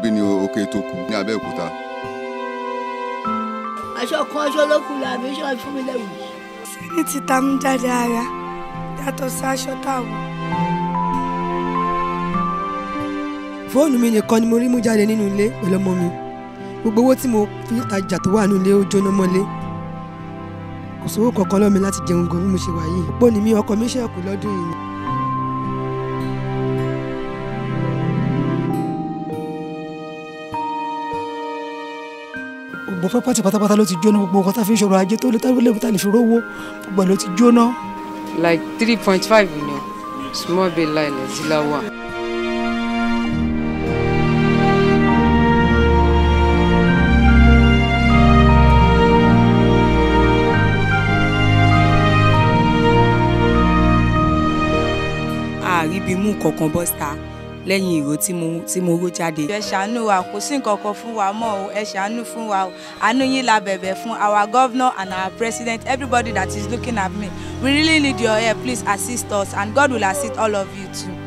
bí ní òkè tó kù ní abẹ́òkúta. aṣọ kan aṣọ ló kù làbí ṣọ́ fún mi lẹ́wù. sẹ́ni ti ta mú jáde ara yàtọ̀ sí aṣọ táwọn. fóònù mi nìkan ni mo rí mú jáde nínú ilé pẹ̀lú ọmọ mi gbogbo owó tí mo fi tajà tó wà nínú ilé ó jóná mọ́lé kò sówó kankan lọ́mi láti jẹun gan bí mo ṣe wà yìí pò ní mi ọkọ mi ṣẹ̀kù lọ́dún yìí ni. gbogbo pátì pátápátá ló ti jóná gbogbo nǹkan tá a fi ń ṣòro ajé tó lè tá a lè fi rówó gbogbo ẹ̀ ló ti jóná. like three point five million small bill line zila wa. àríbi mú kankan bọ́sítà lẹ́yìn ìró tí mo tí mo ró jáde. ẹ ṣàánú wa kò sí nǹkan kan fún wa mọ́ o ẹ ṣàánú fún wa o àánú yín la bẹ̀bẹ̀ fún our governor and our president everybody that is looking at me we really need your help please assist us and God will assist all of you too.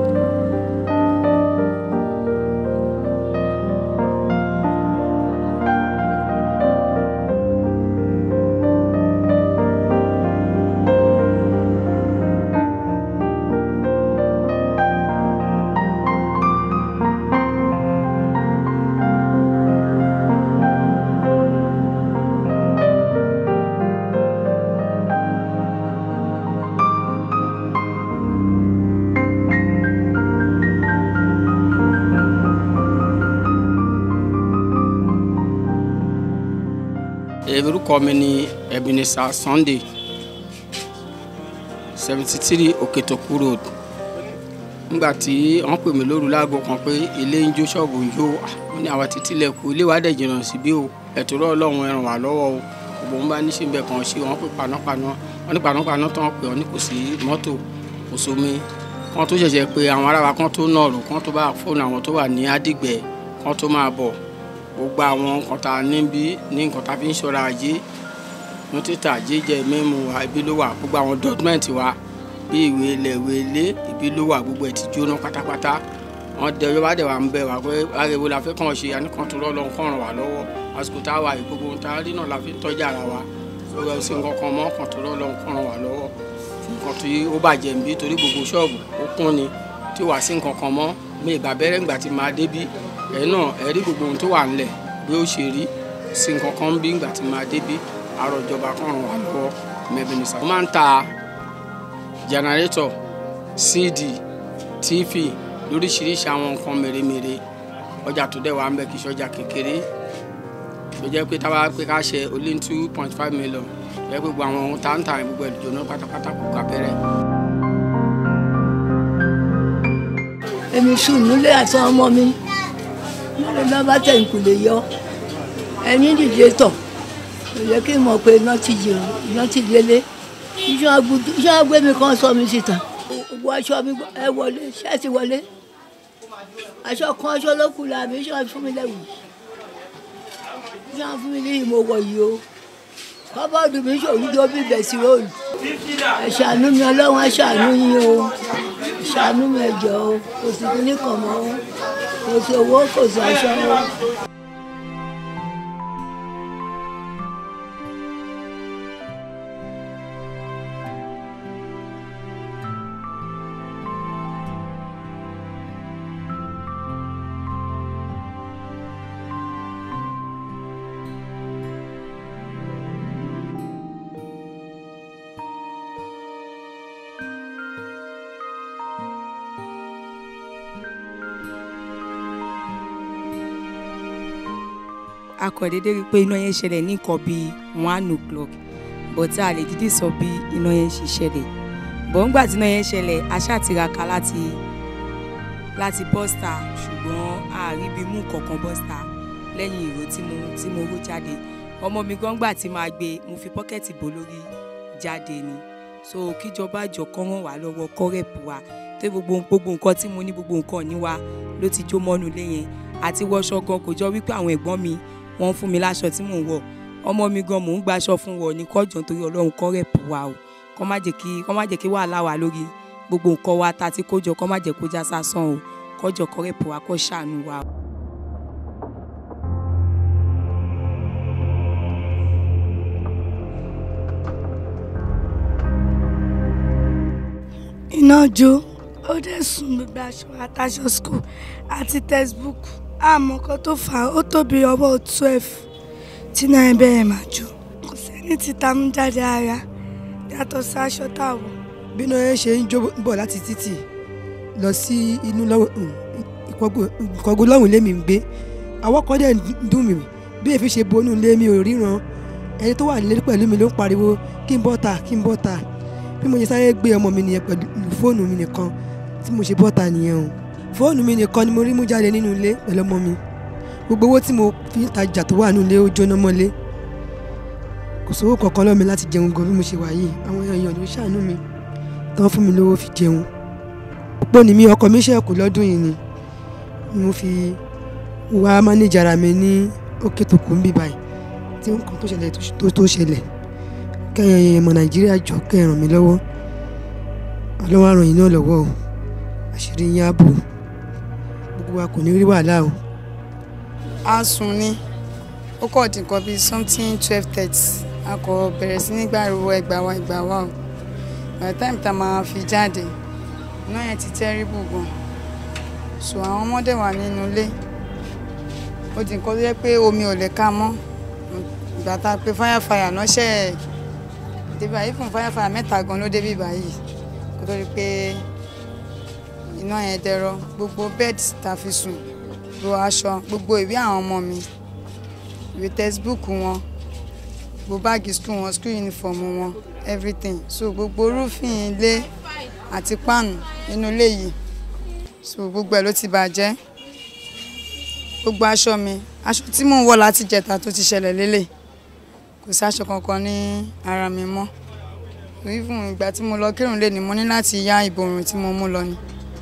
orúkọ mi ni Ebenezer Sunday seventy three Òkètòkú road nígbà tí wọ́n pè mí lóru láago kan pé ilé ń jó ṣọ́ọ̀bù ń jó wọ́n ní àwa ti tilẹ̀kùn ilé wa dẹ̀ jìnnà síbí o ẹ̀tọ́ rọ̀ ọlọ́run ẹ ràn wá lọ́wọ́ o gbogbo wọn bá ní ṣe ń bẹ̀ kàn ṣe wọ́n pè panápaná wọ́n ní panápaná tán pé wọ́n ní kò sí mọ́tò kò sómi kán tó ṣẹ̀ṣẹ̀ pé àwọn ará wa kán tó nọ̀rọ̀ kán tó bá fóònù àwọn tó wà ní Àdìgbẹ́ kán tó máa bọ̀ gbogbo àwọn nǹkan tá a níbí ní nǹkan tá a fi ń ṣọ́ra ajé ní títà jíjẹ mímu wa ibi ló wà gbogbo àwọn dọ́kúmẹ̀ntì wa bí ìwé ilẹ̀ ìwé ilé ibi ló wà gbogbo ẹ̀ ti jóná pátápátá wọn dẹ ọjọ́ bá dẹ̀ wà ń bẹ̀ wá pé ariwo la fẹ́ kàn ṣe àníkàn tó lọ́ọ́ lọ́n kàn ràn wá lọ́wọ́ àsìkò tá a wà yìí gbogbo ohun tá a rí náà la fi ń tọ́jú ara wa lọ́wọ́ ẹ̀ sí nǹkan kan mọ́ kàn tó lọ́ọ́ lọ́n kàn ràn wá lọ́wọ́ nǹkan tí ó bàjẹ́ ń bí torí gbogbo ṣọ́ọ̀bù ó kún ni tí wàá sí nǹkan kan mọ́ mi ìgbà bẹ́rẹ̀ ńgbà tí máa débí ẹ̀ náà ẹ̀ rí gbogbo ohun tó wà ńlẹ̀ bí ó ṣe rí sí nǹkan kan bí ńgbà tí máa débí àrò ìjọba kan ràn wá lọ́wọ́ mẹ́bìnrin mo máa ń ta jẹnẹrétọ̀ cd tv lóríṣiríṣi àwọn nǹkan mèremère ọjà tó dẹ̀ wà ń bẹ kì í ṣọjà kékeré tó jẹ́ pé táwa pé ká ṣe ó lé ní two point five million jẹ́ gbogbo àwọn ohun tá ń tà gbogbo ẹ̀ jóná pátápátá kò ká bẹ̀rẹ̀. èmi sùn nílé àti ọmọ mi lórí nọ́mbà tẹ̀ ń kù lè yọ ẹni dìde tọ̀ kò yẹ kí n mọ̀ pé iná ti jì iná ti délé iṣẹ́ agbé mi kan sọ mi síta gbogbo aṣọ mi ẹ wọlé ṣẹ́ẹ̀tì wọlé aṣọ kan aṣọ ló kù làbí iṣẹ́ fún mi lẹ́wù iṣẹ́ fún mi ní ìmọ̀ wọ̀ yìí o kọ́bọ́ọ̀dù mi ṣòwò tó bí bẹ̀sì róòlù ẹ ṣàánú mi ọlọ́run ẹ ṣàánú yín o ṣàánú mi ẹ jọ̀ọ́ o kò sí kíní kan mọ́ o kò sí owó kò sí aṣọ o. a kò déédéé rí i pé iná yẹn ṣẹlẹ̀ ní nǹkan bíi one o'clock but a lè dídì sọ bí iná yẹn ṣe ṣẹlẹ̀ bọ̀ ńgbà tí iná yẹn ṣẹlẹ̀ a ṣáà tiraka láti láti bọ́sítà ṣùgbọ́n a rí bí mú kankan bọ́sítà lẹ́yìn ìró tí mo tí mo ró jáde ọmọ mi gan gbà tí máa gbé mo fi pọ́kẹ́tì bò lórí jáde ni so kíjọba jọ kọ́ ràn wá lọ́wọ́ kọ́rẹ́pù wa tó gbogbo gbogbo nǹkan tí mo ní gbogbo nǹkan ní wa ló ti jó mọ́nu lé yẹn àti wọṣọ gan kò jọ wípé àwọn ẹ̀gbọ́n mi wọ́n fún mi láṣọ tí mò ń wọ̀ ọmọ mi gan mò ń gbaṣọ fún wọ ní kọjọ nítorí Ọlọ́run kọ́rẹ́pù wa o kọ́ má jẹ́ kí kọ́ má jẹ́ kí wàhálà wà lórí gbogbo nǹkan wa ta ti kójọ kọ́ má jẹ́ kó já sásán o kọjọ kọ́rẹ́pù wa kó ṣàánú wa o. iná jó ó dẹ̀ sun gbogbo aṣọ àtàṣọ school àti textbook àmọ́ kan tó fà á ó tóbi ọwọ́ twelve tí náà bẹ̀rẹ̀ máa jó kò sẹ́ni tí ta mú jáde ara yàtọ̀ sí aṣọ tá a wọ̀. bí iná yẹn ṣe ń jó bọ̀ láti títì lọ sí inú lọ́wọ́ ìkọ́gbó lọ́hùn lémi ń gbé àwọn kan dẹ̀ ń dùn mí bí èéfín ṣe bonú lé mi ò ríran ẹni tó wà nílé pẹ̀lú mi ló ń pariwo kí n bọ́ta kí n bọ́ta bí mo ṣe sáré gbé ọmọ mi nìyẹn pẹ̀lú fóònù mi nìkan tí mo ṣe bọ́ta nìyẹn o fóònù mi nìkan ni mo rí mú jáde nínú ilé pẹ̀lú ọmọ mi gbogbo owó tí mo fi ń tajà tó wà nínú ilé ó jóná mọ́lé kò sówó kankan lọ́mi láti jẹun gan bí mo ṣe wà yìí àwọn èèyàn ló ṣàánú mi tán fún mi lówó fi jẹun òpó ni mi ọkọ mi ṣẹ̀kù lọ́dún yìí ni mo fi wá mánéjà ara mi ní òkè tó kù ń bí báyìí tí nǹkan tó ṣẹlẹ̀ tó tó ṣẹlẹ̀ kẹ́yìn ọmọ nàìjíríà jọ kẹ́ ràn mí lọ́wọ́ ọlọ́wọ́ ràn yín náà lọ́wọ́ o àṣírí yín á bò gbogbo wa kò ní rí wàhálà o. a sùn ni ó kọ̀ dín nǹkan bíi something twelve thirty a kò bẹ̀rẹ̀ sí ní gbàrúwọ ẹgbàá wa ẹgbàá wa o by the time tá a máa fi jáde iná yẹn ti terrible gan so àwọn ọmọdé wà nínú ilé ó di nǹkan tó yẹ pé omi ò lè ká mọ́ ìgbà tá a pe fáyàfáyà náà ṣe é débi àyè fún fáyàfáyà mẹ́ta gan ló débi báyìí kó tó di pé iná yẹn dẹrọ gbogbo bed tá a fi sùn gbogbo aṣọ gbogbo ìwé àwọn ọmọ mi ìwé textbook wọn gbogbo báàgì school wọn school uniform wọn everything so gbogbo rúfin ilé àti páànù nínú ilé yìí so gbogbo ẹ̀ ló ti bàjẹ́ gbogbo aṣọ mi aṣọ tí mò ń wọ̀ láti jẹta tó ti ṣẹlẹ̀ lélẹ̀ kò sí aṣọ kankan ní ara mi mọ́ even ìgbà tí mo lọ kírun lé ní mo ní láti yá ìborùn tí mo mú lọ ni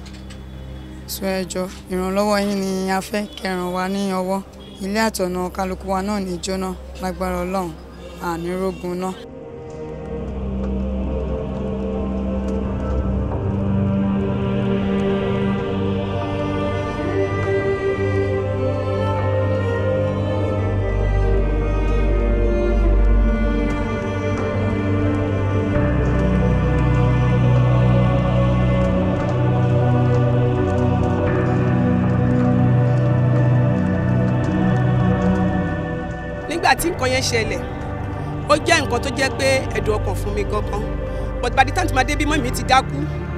so ẹ jọ̀ọ́ ìrànlọ́wọ́ yín ni a fẹ́ kẹràn wa ní ọwọ́ ilé àtọ̀nà kálukú wa náà ní jóná lágbára ọlọ́run àní rógun náà. nígbà tí nǹkan yẹn ṣẹlẹ̀ ó jẹ́ nǹkan tó jẹ́ pé ẹ̀dùn ọkàn fún mi gangan but by the time tí màá dé bí mọ́mí mi ti dákú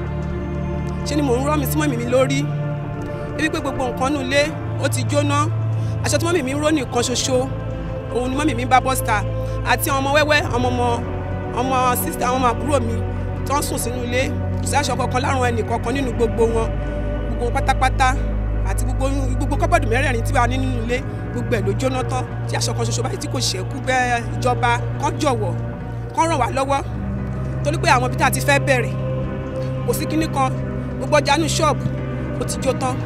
ṣé ni mò ń rọ́ mi sí mọ́mí mi lórí ebi pé gbogbo nǹkan nù lé ó ti jóná aṣọ tí mọ́mí mi ń ró nìkan ṣoṣo òun ni mọ́mí mi ń bá bọ́sítà àti àwọn ọmọ wẹ́wẹ́ ọmọ ọmọ ọmọ sísítà àwọn ọmọ àbúrò mi tó ń sùn sínú ilé kò sí aṣọ kankan lárùn ẹnì kankan nínú gbogbo wọn gbogbo wọn pátápátá àti gbogbo gbogbo kọ́bọ̀dù mẹ́rẹ̀ẹ̀rin tí wàá ní nínú ilé gbogbo ẹ̀ ló jóná tán tí aṣọ kan ṣoṣo báyìí tí kò ṣẹ́kù bẹ́ẹ̀ ìjọba kan jọ̀wọ́ kan ràn wá lọ́wọ́ torí pé àwọn ibi tá a ti fẹ́ bẹ̀rẹ̀ kò sí kinní kan gbogbo ọjà nínú ṣọ́ọ̀bù ó ti jó tán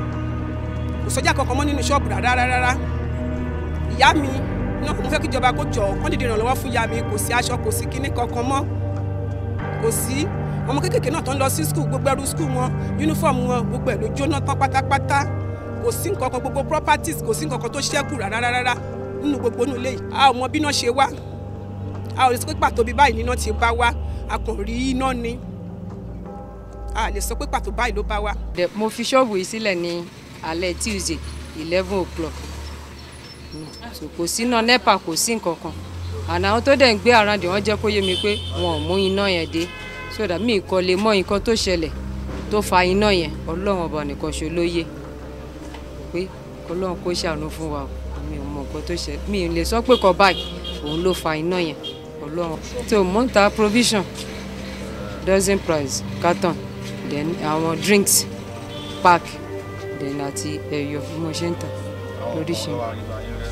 kò sọ́jà kankan mọ́ nínú ṣọ́ọ̀bù rárá rárá ìyá mi náà mo fẹ́ kí ìjọba kó jọ kán dìde ìrànlọ́wọ́ fún ìyá mi kò sí aṣọ kò sí kinní kankan mọ́ kò sí ọmọ kéékèèké náà tó ń lọ sí skul gbogbo ẹrù skul wọn yúnífọ̀mù wọn gbogbo ẹ̀ ló jóná tán pátápátá kò sí nǹkan kan gbogbo properties kò sí nǹkan kan tó ṣẹ́kù rárá rárá nínú gbogbo inú ilé yìí a ò mọ bí iná ṣe wá a ò lè sọ pé pàtó bí báyìí níná ti bá wá a kàn rí iná ni a lè sọ pé pàtó báyìí ló bá wá. mo fi ṣọ́ọ̀bù yìí sílẹ̀ ní alẹ́ tuesday eleven o'clock so kò sí iná nepa kò sí nǹkan kan àná àwọn tó dẹ̀ ń gbé àràǹdì wọ́n jẹ́ kó yé mi pé wọn ò mú iná yẹn dé so that mi kò lè mọ nǹkan tó ṣẹlẹ̀ tó fa iná yẹn ọlọ́run ọba nìkan ṣo ló yé pé ọlọ́run kó ṣàánú fún wa mi ò mọ nǹkan tó ṣẹlẹ̀ mi ò lè sọ pé kọ báyìí òun ló fa iná yẹn ọlọ́run tó mò ń ta provision dozen price carton then àwọn drinks pack then àti ẹyọ bí mo ṣe ń tà lóríṣiríṣi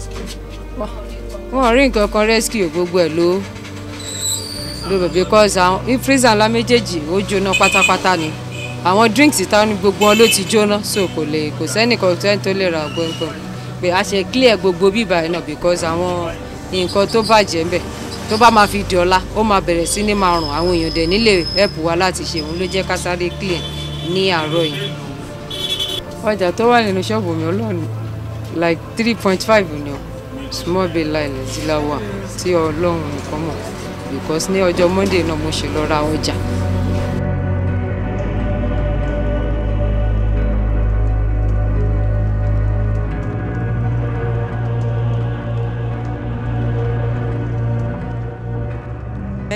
wọn rí nǹkan kan rescue gbogbo ẹ̀ ló ló bẹ̀ because àwọn freezer ńlá méjèèjì ó jóná pátápátá ni àwọn drinks ta ni gbogbo wọn ló ti jóná so kò lè kò sẹ́nìkan sẹ́ni tó lè ra gbọ̀ngbọ̀n pé a ṣe clear gbogbo bíbá yẹn náà because àwọn nǹkan tó bàjẹ́ ńbẹ̀ tó bá máa fi di ọ̀la ó máa bẹ̀rẹ̀ sí ní máa rùn àwọn èèyàn dẹ̀ nílé help wa láti ṣe òun ló jẹ́ ká sáré clear ní àárọ̀ yìí. ọjà tó wà nínú ṣọ́ọ̀bù mi ọlọ́run like three point five ni o small bay line zilawa tí ọlọ́run nìkan mọ̀ because ní ọjọ́ monday náà mo ṣe lọ ra ọjà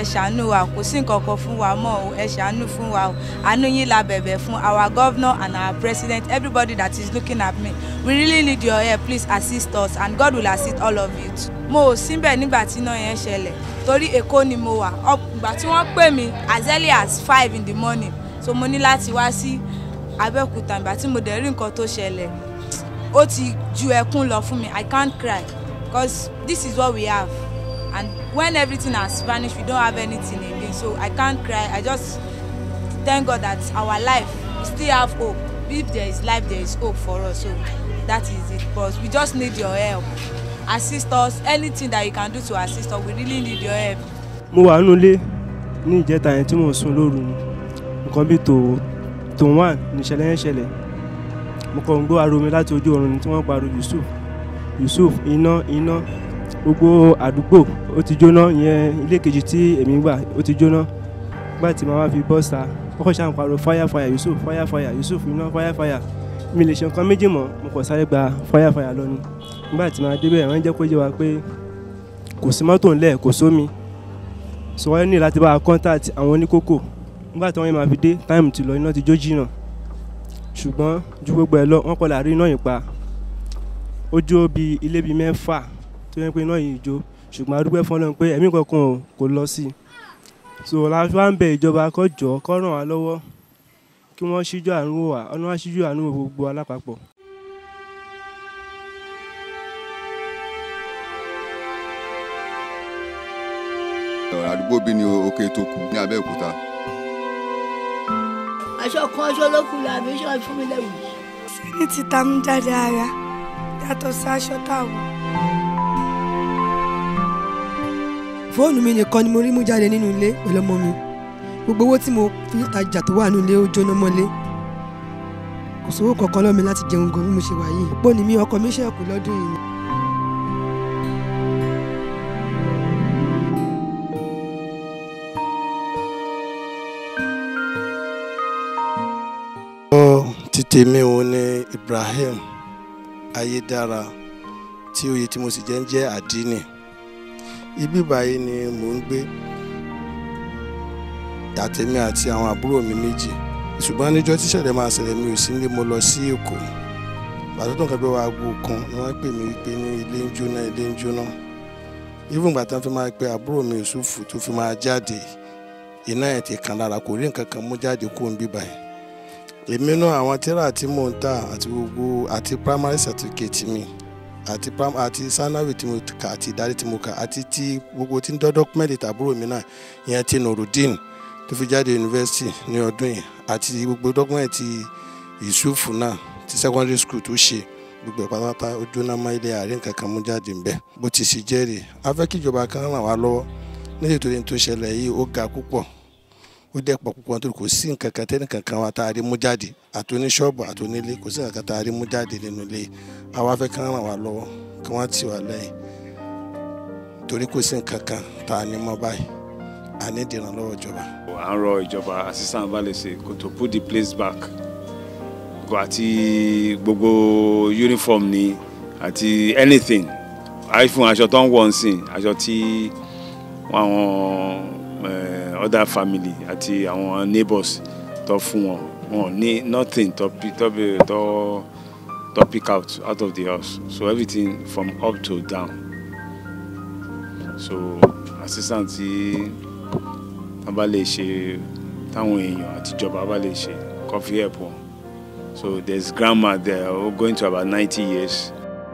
ṣàánú wa kò sí nǹkan kan fún wa mọ́ o ẹ ṣàánú fún wa o àánú yín la bẹ̀bẹ̀ fún our governor and our president everybody that is looking at me we really need your help please assist us and God will assist all of you too. mo ò síbẹ̀ nígbà tí iná yẹn ṣẹlẹ̀ torí èkó ni mo wà ìgbà tí wọ́n pè mí as early as five in the morning so mo ní láti wá sí abẹ́òkúta ìgbà tí mo dẹ̀ rí nǹkan tó ṣẹlẹ̀ ó ti ju ẹkún lọ fún mi i can't cry because this is what we have and when everything has vanished we don't have anything again so i can't cry i just thank god that our life we still have hope if there is life there is hope for us so that is it but we just need your help assist us anything that you can do to assist us we really need your help. mo wà nínú ilé ní ìjẹta yẹn tí mò ń sùn lóru nǹkan bíi tó tó wà níṣẹ̀lẹ̀ yẹn ṣẹlẹ̀ mo kàn ń gbọ́ ariwo mi láti ojú oorun tí wọ́n pariwo yusuf yusuf iná iná gbogbo àdúgbò ó ti jóná ìyẹn ilé kejì tí èmi gbà ó ti jóná nígbà tí màá wá fi bọ́ sa ọkọ̀ ṣáà ń pariwo fire fire yusuf fire fire yusuf iná fire fire mi lè ṣe nǹkan méjì mọ́ mo kàn sáré gba fire fire lọ ni nígbà tí màá débẹ̀ wọ́n jẹ́ kó yé wa pé kò sí mọ́tò ńlẹ̀ kò sómi so wọ́n ní láti bá a contact àwọn oníkókò nígbà tí wọ́n yẹn máa fi dé táìmù ti lọ iná ti jó jìnnà ṣùgbọ́n ju gbogbo ẹ̀ lọ wọ́n kọ́ la rí iná yìí pa ó jó bí ilé bíi mẹ́fà tó yẹ pé iná yìí jó ṣùgbọ́n a dúpẹ́ fún Ọlọ́run pé ẹ̀mí kankan kò lọ sí i so la fi wá ń bẹ ìjọba kó jọ̀ọ́ kó ràn wá lọ́wọ́ kí wọ́n ṣíjú àánú wò wá ọ̀nà wá ṣíjú àánú wò gbogbo alápapọ̀. àdúgbò bí ní òkè tó kù ní abẹ́òkúta. aṣọ kan aṣọ ló kù làbí aṣọ fún mi lẹ́wù. sẹ́ni ti ta mú jáde ara yàtọ̀ sí aṣọ táwọn. fóònù mi nìkan ni mo rí mú jáde nínú ilé pẹ̀lú ọmọ mi gbogbo owó tí mo fi tajà tó wà nínú ilé ó jóná mọ́lé kò sówó kankan lọ́mi láti jẹun gan bí mo ṣe wà yìí pò ní mi ọkọ mi ṣẹ̀kù lọ́dún yìí ni. títí mi ò ní Ibrahim ayédára tí oyè tí mo sì jẹ́ ń jẹ́ àdínì ibi báyìí ni mò ń gbé àtẹ̀mí àti àwọn àbúrò mi méjì ṣùgbọ́n níjọ́ tíṣẹ̀lẹ̀ máa ṣẹlẹ̀ mi ò sí nílé mo lọ sí Èkó bàtà tó nǹkan bí wàá gbó kan ni wọ́n pè mí wípé ní ilé ń jóná ilé ń jóná even ìgbà tán fi máa pe àbúrò mi Yusufu tó fi máa jáde iná ẹ̀ ti kàn lára kò rí nǹkan kan mú jáde kó ń bí báyìí èmi náà àwọn tíra tí mò ń tà àti gbogbo àti primary certificate mi àti pram àti sanawi tí mo kà àti ìdarí tí mo kà àti ti gbogbo tí ń dọ́ dọ́kúmẹ́ntì tàbúrò mi náà ìyẹn ti nurudeen tó fi jáde yunifásitì ní ọdún yìí àti gbogbo dọ́kúmẹ́ntì yusufu náà ti secondary school tó ṣe gbogbo ẹ̀ pátápátá ó jóná mọ́ ilé àárín kankan mú jáde ń bẹ̀ bó ti sì jẹ́rìí a fẹ́ kí ìjọba kan ràn wá lọ́wọ́ nítorí tó ṣẹlẹ̀ yìí ó ga púpọ̀ ó dẹ̀ pọ̀ púpọ̀ nítorí kò sí nǹkan kan tẹ́nì kankan wa tá a rí mú jáde àti oníṣọ́ọ̀bù àti onílé kò sí nǹkan kan tá a rí mú jáde nínú ilé àwa fẹ́ kí wọ́n ràn wá lọ́wọ́ kí wọ́n tì wá lẹ́yìn torí kò sí nǹkan kan tá a ní mọ́ báyìí a ní ìdìrànlọ́wọ́ ìjọba. à ń rọ ìjọba assistant balẹ̀sẹ̀ kò tó put the place back kò àti gbogbo uniform ni àti anything iphone aṣọ tó ń wọ̀ ń sìn aṣọ tí àwọn other family àti àwọn neighbors tó fún wọn wọn ní nothing tó tó tó tó pick out out of the house so everything from up to down so assistant tí wọn bá lè ṣe táwọn èèyàn àtijọba bá lè ṣe coffee help wọn so there's grandma there going to about ninety years.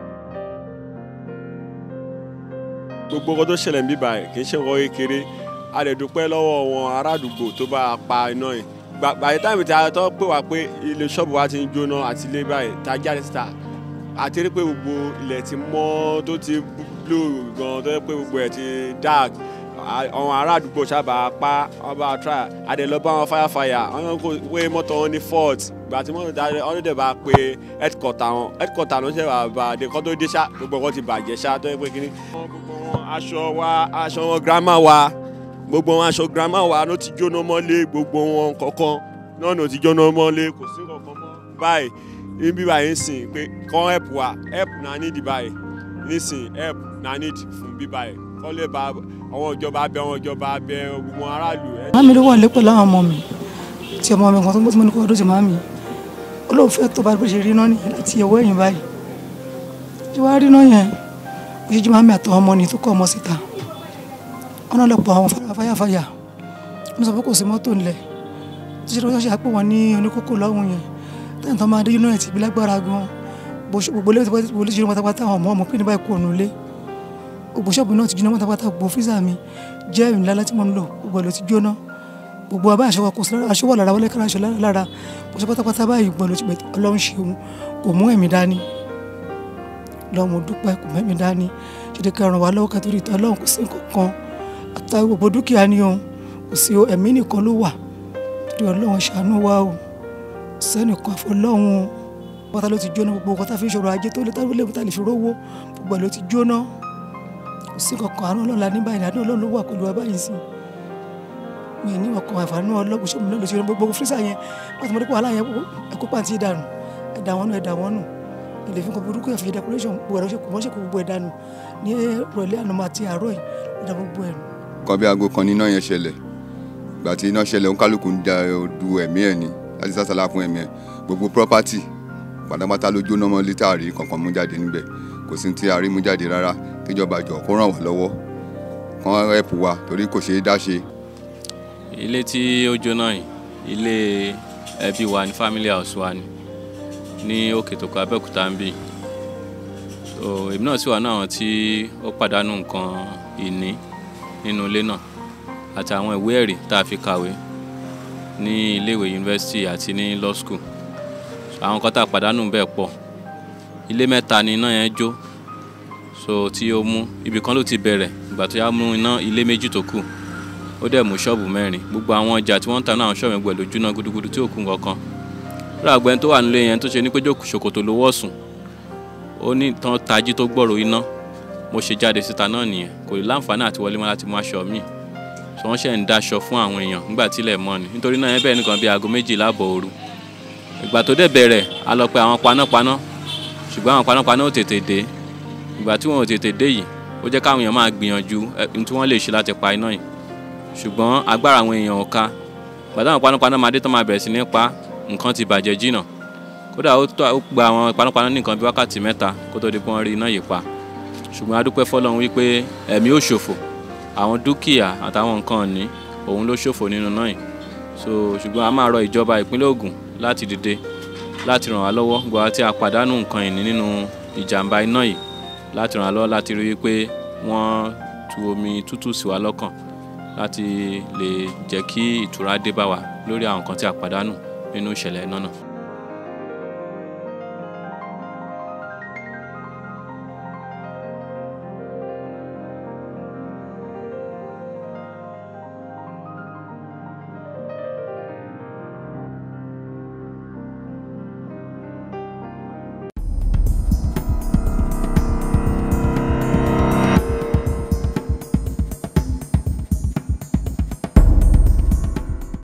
gbogbo nǹkan tó ṣẹlẹ̀ ń bí báyìí kì í ṣe nǹkan kékeré a lè dúpẹ́ lọ́wọ́ wọn ará àdúgbò tó bá a pa iná yìí gbàgbé táìmù tí a tọ́ pé wá pé ilé ṣọ́ọ̀bù wa ti ń jóná àti ilé báyìí tá a jáde síta àti rí pé gbogbo ilẹ̀ ti mọ́ tó ti blue gan tó yẹ pé gbogbo ẹ̀ ti dark àwọn ará àdúgbò sábà pa wọn bá try àdè lọ bá wọn fáyàfáyà wọn kò wé mọ́tò wọn ní fort gbà tí mọ́tò dáre wọn dẹ̀ bá pe headquarter wọn headquarter ló ń ṣe bàbá àdè kọ́ tó dé ṣá gbogbo wọn ti bàjẹ́ ṣá tó yẹ pé kíní. gbogbo wọn aṣọ wa aṣọ wọn grandma wa gbogbo wọn aṣọ grandma wa ló ti jóná mọ́lé gbogbo wọn kankan náà ló ti jóná mọ́lé kò sí kankan mọ́ báyìí níbí báyìí ń sìn pé kọ́ help wa help na need báyìí nísìn help na need fún bí báyìí kọ́ lè bá àwọn ìjọba abẹ àwọn ìjọba abẹ gbogbo aráàlú. ẹ màmí ló wà lé pẹ̀lú àwọn ọmọ mi tí ọmọ mi kan tó ń gbé tí mo ní kó ọdún tí màmí olóòfẹ́ tó bá bó ṣe rí náà ní láti ẹ̀wọ́ ẹ̀yìn báyìí tí wàá rí náà yẹn bí jíjí màmí àtọ̀ ọmọ ni tó kọ́ ọmọ síta ọ̀nà lọ́pọ̀ àwọn fàyàfàyà wọ́n sọ pé kò sí mọ́tò ńlẹ̀ tó ṣe lọ́wọ́ ṣe àpò wọn ní oníkókó lọ́hùn yẹn tẹ́yìn tó máa dé yúnú ẹ̀ ti bí lágbára gan gbogbo ilé gbogbo ilé ti jóná pátápátá àwọn ọmọ ọmọ pé ní báyìí kú ònú ilé gbogbo ṣọ́ọ̀bù náà ti jóná pátápátá gbogbo fíìsà mi jẹ́ ìrìn lálẹ́ tí mo ń lò gbogbo ẹ̀ ló ti jóná gbogbo abá aṣọ kò sí aṣọ wà lára wọlé kára aṣọ lára kò sí pátápátá báyìí gbọ́n ló ti bẹ̀ ọlọ́run ṣeun kò mú ẹ̀mí dání lọ́mọ dúpẹ́ kò mẹ́mí dání ṣètò kẹrin wà lọ́wọ́ kẹtù ìtọ́ ọlọ́run kò sí nǹkan àtàwọn gbogbo dúkìá ni òun kò sí ẹ̀mí nìkan ló wà torí ọlọ́run ṣàánú wa o sẹ́nìkan àfọlọ́run o pátá ló ti jóná gbogbo nǹkan tá a fi ń ṣòro ajé tó lé táwọn ilé lè fi rówó gbogbo ẹ̀ ló ti jóná kò sí kankan àánú ọlọ́run la ní báyìí àánú ọlọ́run ló wà pẹ̀lú wa báyìí sí mi ní ọkọ̀ àǹfààní ọlọ́run ṣé mo náà lè ṣe gbogbo fírísà yẹn wọ́n ti mọ̀ nípa wàhálà yẹn ẹ̀kọ́ pàǹtí dànù ẹ̀dà wọn nù ẹ̀dà wọn nù ilé fún kan burúkú ẹ̀fì decoration gbogbo ẹ̀rọ ṣe kò wọ́n ṣe kó gbogbo ẹ̀ dànù ní ìrọ̀lẹ́ àná àti àárọ̀ yìí ẹ̀dà gbogbo ẹ̀ nù. kan bí aago kan ní iná yẹn ṣẹlẹ̀ ìgbà tí iná ṣẹlẹ̀ oníkálukú ń da du ẹ̀mí ẹ̀ ni láti sásàlá fún ẹ̀mí ẹ̀ gbogbo property pátápátá ló jóná mọ́ lítà àrí kankan mú jáde níbẹ̀ kò sí ti àrí mú jáde rárá kíjọba jọ kó ràn wá lọ́wọ́ kán ẹ̀pù wa torí kò ṣeé dá ṣe. ilé tí ó jóná yìí ilé ẹbí wa ní family house wa ni ní òkè tó kọ abẹ́òkúta ń bì so èmi náà sì wà náà tí ó pàdánù nǹkan ìní nínú ilé náà àti àwọn ìwé ẹ̀rí tá a fi kàwé ní iléèwé yunifásitì àti ní law school àwọn kan tá a pàdánù bẹ́ẹ̀ pọ̀ ilé mẹ́ta ni iná yẹn jó so tí ó mú ibì kan ló ti bẹ̀rẹ̀ ìgbà tó yá mú iná ilé méjì tó kù ó dẹ̀ mú ṣọ́ọ̀bù mẹ́rin gbogbo àwọn ọjà tí wọ́n ń ta náà ṣọ́ọ̀bù ẹgbẹ̀ ló jóná gudugudu tí ò kú kankan ràgbẹ́ni tó wà nílé yẹn tó ṣe ní pé jókòó ṣòkòtò ló wọ̀ sùn ó ní tán tají tó gbọ́rọ̀ iná mo ṣe jáde síta náà nìyẹn kò lè láǹfààní àti wọlé mọ́ láti mú aṣọ míì so wọ́n ṣe ń daṣọ fún àwọn èèyàn nígbà tílẹ̀ mọ́ ni nítorí náà yẹn bẹ́ẹ̀ nìkan bíi aago méjìlá àbọ̀ òru ìgbà tó dẹ̀ bẹ̀rẹ̀ a lọ pe àwọn panápaná ṣùgbọ́n àwọn panápaná ò tètè dé ìgbà tí wọn ò tètè dé yìí ó jẹ́ káwọn èèyàn máa gbìyànjú ohun tí wọ́n lè ṣe láti pa iná yìí ṣùgbọ́n agbára àwọn èèyàn ò ká gbàdá àwọn panápaná máa dé tán máa bẹ̀rẹ̀ sí ní pa nǹkan ti bàjẹ́ jìnnà kódà ó gba àwọn panápaná ní nǹkan bí wákàtí mẹ́ta kó tó di pé wọ́n rí iná yìí pa ṣùgbọ́n a dúpẹ́ fọlọ́run wípé ẹ̀mí ò ṣòfò àwọn dúkìá àtàwọn nǹkan ọ̀ní òun ló ṣòfò nínú náà yìí so ṣùgbọ́n a máa rọ ìjọba ìpínlẹ̀ Ògùn láti dìde láti ràn wá lọ́wọ́ gbọ́ àti àpàdánù nǹkan ìní nínú ìjàmbá iná yìí láti ràn wá lọ́wọ́ láti rí wípé wọ́n tu omi tútù sí wa lọ́kàn láti lè jẹ́ kí ìtura dé bá wa lórí àwọn nǹkan tí a pàdánù nínú ìṣẹ̀lẹ̀ iná náà.